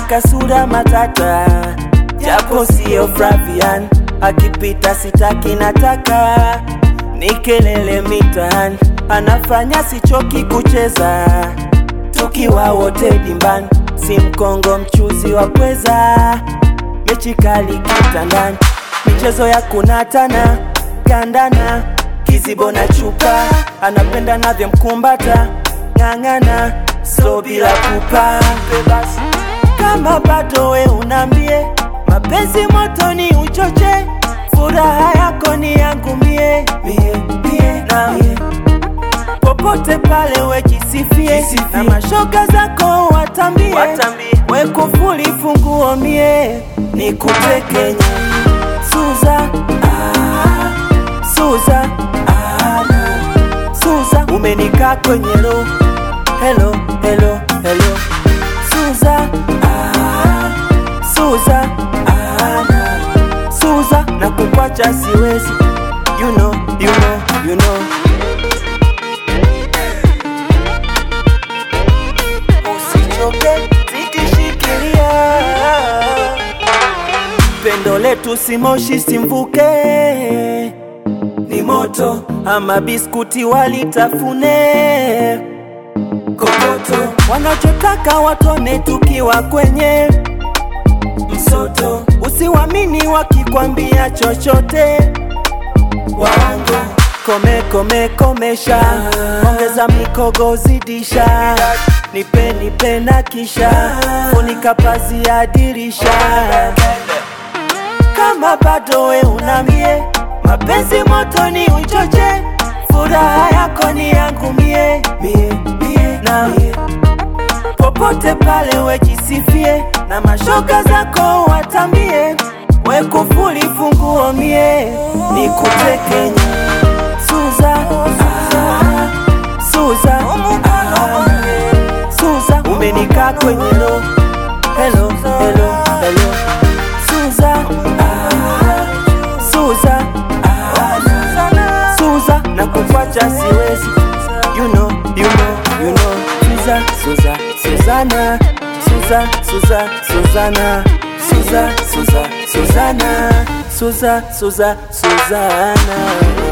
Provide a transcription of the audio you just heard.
kasura matata, japo siyo Flavian, akipita sitaki nataka, ni kelele mitaani, anafanya sichoki kucheza, tukiwa wote dimbani, si mkongo mchuzi wa pweza, mechi kali kitandani, michezo ya kunatana kandana, kizibo na chupa, anapenda navyo mkumbata, ng'ang'ana so bila kupa basi kama bado we unambie mapenzi moto ni uchoche furaha yako ni yangu mie mie mie na mie popote pale we jisifie na mashoga zako watambie, watambie. we kufuli funguo mie ni kutekenya Suza ah, Suza ah, Suza umenikaa kwenye roho hello hello hello Suza ah, Suza ah, Suza na kukwacha siwezi you know you know you know usichoke zidishikilia pendo letu si moshi simvuke ni moto ama biskuti walitafune kokoto wanachotaka watone tukiwa kwenye msoto usiwamini wakikwambia chochote waongo kome kome komesha ongeza mikogo zidisha nipe nipe na kisha funika pazi ya dirisha kama bado we unamie mapenzi moto ni uchoche furaha yako ni yangu mie mie mie na mie popote pale we jisifie na mashoga zako watambie we kufuli funguo mie ni kutekenya Suza ah, Suza ah, Suza umenikaa kwenye lo hello hello hello Suza ah, Suza ah, Suza na kufuacha siwezi you know you know you know Suza Suza Suzana Suza Suza Suzana Suza Suza Suzana Suza Suza Suzana